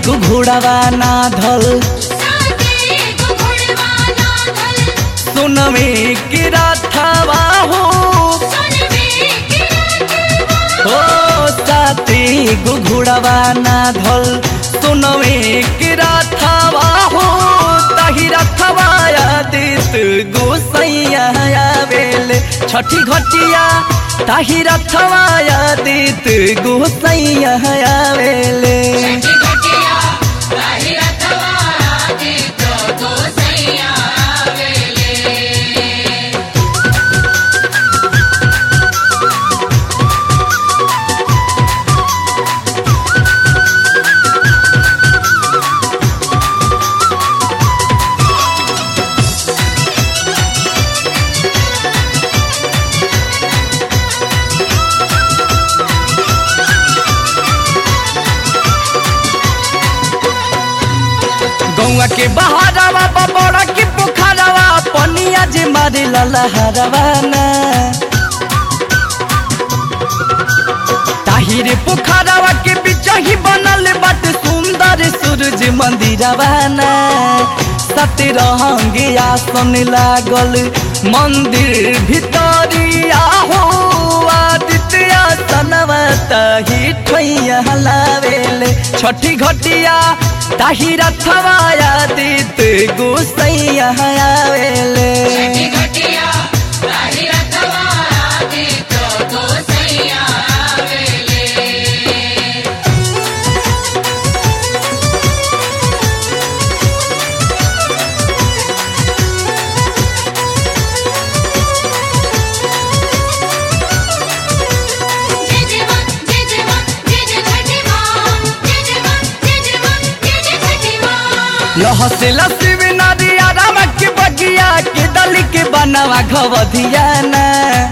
गो घोड़ावा ना धल साथे गो घोड़वा नागल सुनवे के राथावा हो सुनवे के रातवा हो साथे गो घोड़ावा ना धल सुनवे के राथावा हो ताही रथवा आदित गोसैया आवेले छठी घटिया ताही रथवा आदित गोसैया आवेले छठी घटिया ताही रथवा आदित गोसैया आवेले गौआ के बहारवा बबड़ा के पोखरवा पनिया जे मारे ललहरवा ना ताहिर पोखरवा के बीच ही बनल बाटे सुंदर सूरज मंदिरवा ना सतरंग आसन लागल मंदिर भितरिया हो आदित्य आसनवा ताही ठैया लावेले छठी घटिया ताही रथवा आदित गोसैया आवेले छठी घटिया ताही रथवा आदित गोसैया आवेले जय जय मां जय जय मां जय जय छठी मां जय जय मां जय जय मां जय जय छठी मां लहसे लसिब नदिया राम के बगिया के दल के बनवा घवधिया ना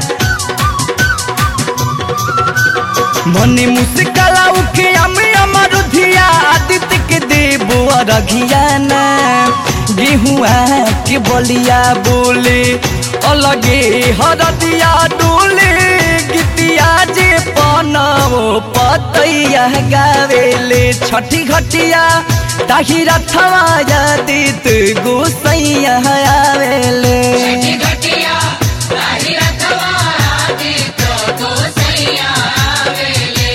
मने मुस्कला उखे अमे अमरुधिया आदित्य के देव अरघिया ना गेहुआ के बलिया बोले अलगे हरदिया डोले गीतिया जे पनवो पतैया गावेले छठी घटिया ताही रथवा आदित गोसैया आवेले छठी घटिया ताही रथवा आदित गोसैया आवेले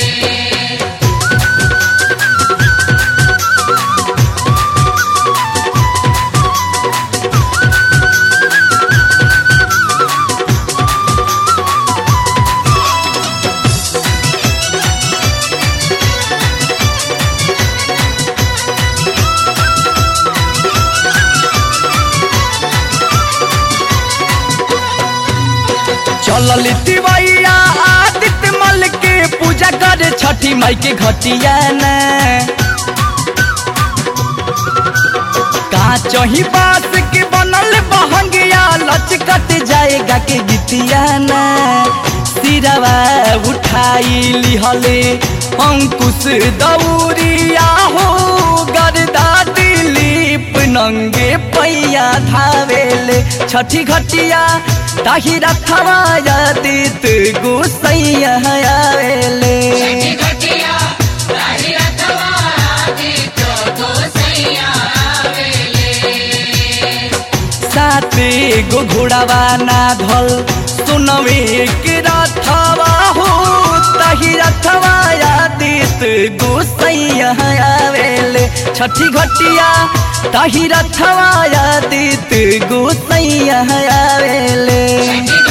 चलल तिवैया आदित्य मल के पूजा करे छठी माई के घटिया ना काचही बास के बनल बहंगिया लचकत जाएगा के गीतिया ना सिरवा उठाई लिहले अंकुश दौरिया हो गरदा दिलीप नंगे पैया धावेले छठी घटिया ताही रथवा आदित गोसैया आवेले छठी घटिया ताही रथवा आदित गोसैया आवेले साथे गो घोड़ावा ना धल सुनवे के रथवा हो तही रथवा आदित गोसैया आवेले छठी घटिया तही रथवा आदित गोसैया आवेले छठी